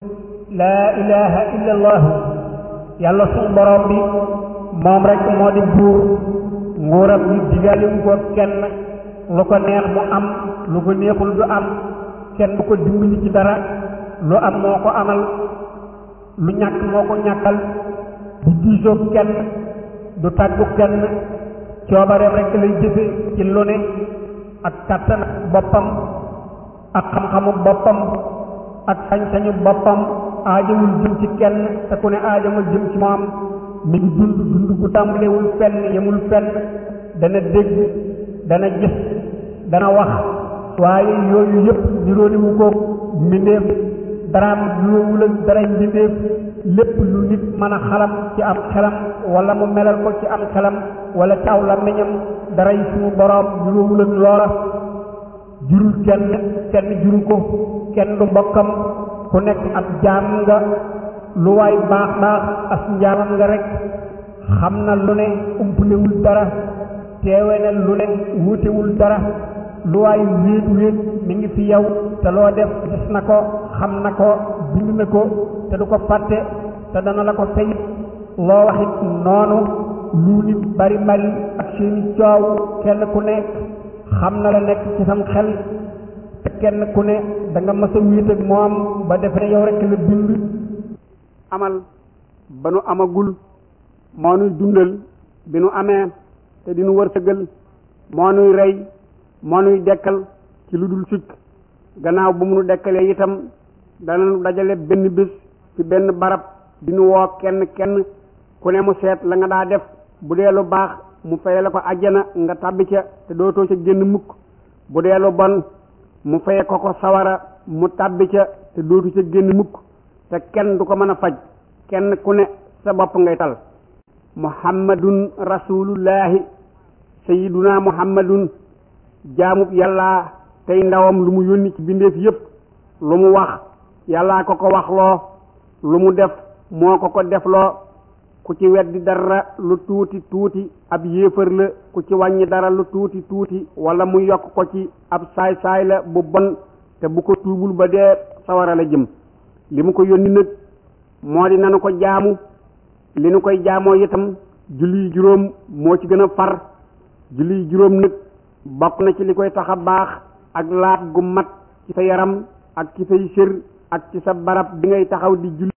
laa ilaha illa allahu yàlla suñu borom bi moom rek moo di buur nguuram bi digaliwu ko kenn lu ko neex mu am lu ko neexul du am kenn du ko dimbali ci dara lu am moo ko amal lu ñàkk moo ko ñàkkal du diisoo kenn du tàggu kenn coobareem rek lay jëfe ci lu ne ak kàttan boppam ak xam-xamu boppam ak sañ-sañu boppam aajawul jëm ci kenn te ku ne aajawul jëm ci moom mi ngi dund dund gu tàmbalewul fenn yemul fenn dana dégg dana gis dana wax waaye yooyu yëpp nirooniwu ko mbindeef daraam niroowul ak daray mbindeef lépp lu nit mën a xalam ci am xelam wala mu melal ko ci am xelam wala ci aw làmmiñam daray suñu boroom niroowul ak loola jurul kenn kenn juru ko kenn du mbokkam ku nekk ab jaam nga lu waay baax baax as njaamam nga rek xam na lu ne umpulewul dara teewe na lu ne wuutewul dara lu waay wéet wéet mi ngi fi yow te loo def gis na ko xam na ko bind na ko te du ko fàtte te dana la ko fay loo waxit noonu lu nit bari bari ak seeni coow kenn ku nekk xam na la nekk ci sam xel te kenn ku ne da nga mës a wéet ak moom ba defe ne yow rek la bind amal ba nu amagul moo nuy dundal bi nu amee te di nu wërsëgal moo nuy rey moo nuy dekkal ci lu dul sikk gannaaw bu mu nu dekkalee itam dana nu dajale benn bés ci benn barab di nu woo kenn kenn ku ne mu seet la nga daa def bu dee lu baax mu faye la ko àjjana nga tàbbi ca te dootoo ca génn mukk bu dee lu bon mu faye ko ko sawara mu tàbbi ca te dootu ca génn mukk te kenn du ko mën a faj kenn ku ne sa bopp ngay tal muhammadun rasulullahi sayiduna muhammadun jaamub yàlla tey ndawam lu mu yónni ci bindeef yépp lu mu wax yàllaa ko ko waxloo lu mu def moo ko ko defloo ku ci weddi dara lu tuuti tuuti ab yéefar la ku ci wàññi dara lu tuuti tuuti wala mu yokk ko ci ab saay-saay la bu bon te bu ko tuubul ba dee sawara la jëm li mu ko yónni nag moo di nanu ko jaamu li nu koy jaamoo itam julli juróom moo ci gën a far julli juróom nag bokk na ci li koy tax a baax ak laab gu mat ci sa yaram ak ci say sër ak ci sa barab bi ngay taxaw di julli